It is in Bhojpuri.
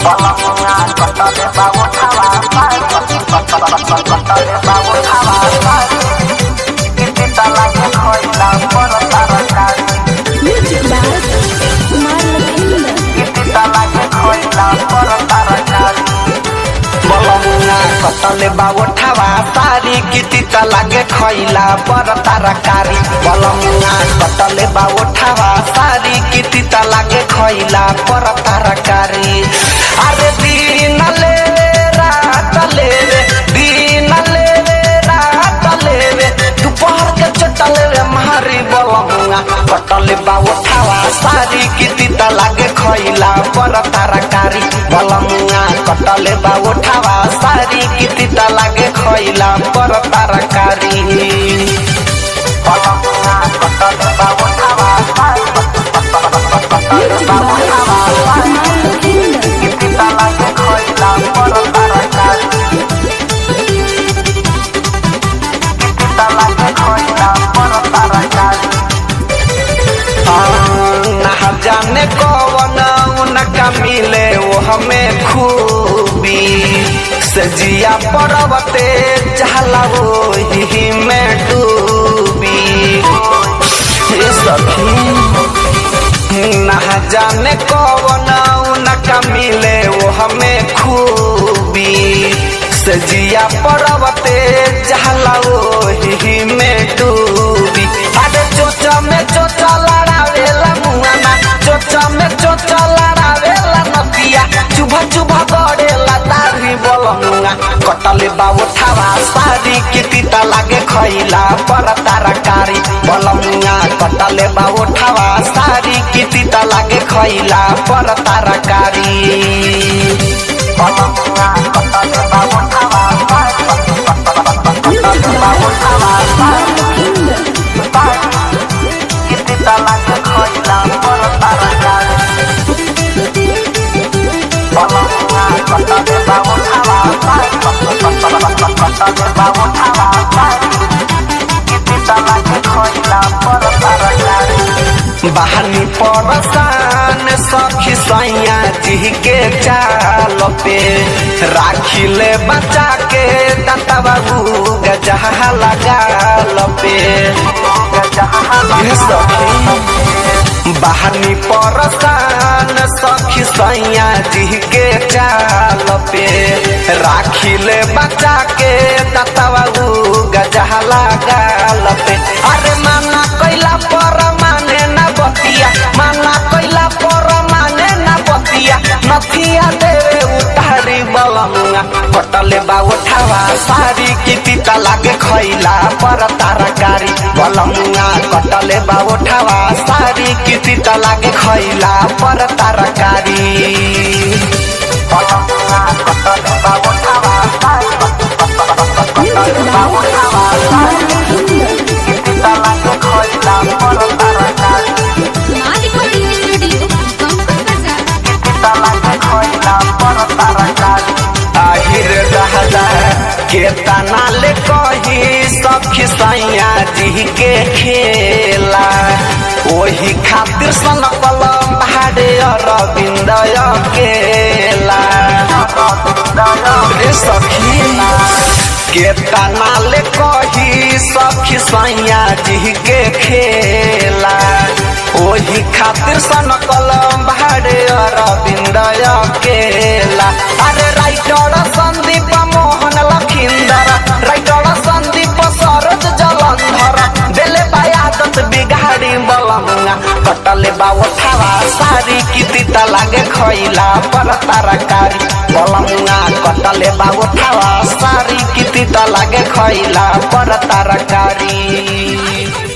Balonga kotone bawo tawa kotone bawo tawa kita lagi koila por tarakari Music by Kumar Lakhinder. kita lagi koila por tarakari Balonga kotone bawo tawa sari kita lagi koila por tarakari Balonga kotone bawo tawa sari kita lagi koila por tarakari Are dinale रातले रे दिनले रे रातले रे दोपहर के चटले रे मारी बलमुआ कटले बाबू ठावा सारी कितिता लागे खइला पर तरकारी बलमुआ कटले बाबू ठावा सारी कितिता लागे खइला पर तरकारी बलमुआ कटले बाबू ठावा Music by Kumar Lakhinder. कितिता लागे खइला पर तरकारी कितिता लागे खइला पर तरकारी ना जाने कौन उनका मिले वो हमें खूबी सजिया पर्वते चहला वो ही में डूबी हे सखी ना जाने कौन उनका मिले वो हमें खूबी सजिया पर्वते चहला वो ही में डूबी अरे चोचा में चोचा लड़ावेला मुआना चोचा में चोचा लड़ावेला नतिया चुभा चुभा गड़ेला दाढ़ी बोलमुआ कटले बाबू ठावा सारी कितिता लागे खइला पर तरकारी बोलमुआ कटले बाबू ठावा सारी कितिता लागे खइला पर तरकारी बोलमुआ कटले बाबू ठावा Music by Kumar Lakhinder. कितिता लागे खइला पर तरकारी Balonga kotone bawo tawa kotone bawo tawa कितिता लागे खइला पर तरकारी बहानी परसान सखी सैया जी के चाल पे राखिले बचा के दाता बाबू गजहा लगाल पे ये सखी बहानी परसान सखी सैया जी के चाल पे राखिले बचा के दाता बाबू गजहा लगाल पे अरे माना कैला पर माने न बतिया माना कैला पर माने न बतिया नथिया देवे उतारी बलमुआ कटले बाबू ठावा सारी कितिता लागे खैला पर तरकारी बलमुआ कटले बाबू ठावा सारी कितिता लागे खैला पर तरकारी बलमुआ कटले बाबू ठावा Music by Kumar Lakhinder. कितिता लागे खैला पर तरकारी Recording Studio, Bangkok Bazaar. আহিर रहला के तना ले कही सखी सैया जी के खेला ओही खातिर सन कलम भाड़े अरविंद केला रे सखी के तना ले कही सखी सैया जी के खेला ओही खातिर सन कलम भाड़े अरविंद केला अरे राइटर संदीप मोहन लखिंदर राइटर संदीप सरोज जलंधर दिले बायादत बिगाड़ी बलमुआ कटले बाबू ठावा सारी कितिता लागे खइला पर तरकारी बलमुआ कटले बाबू ठावा सारी कितिता लागे खइला पर तरकारी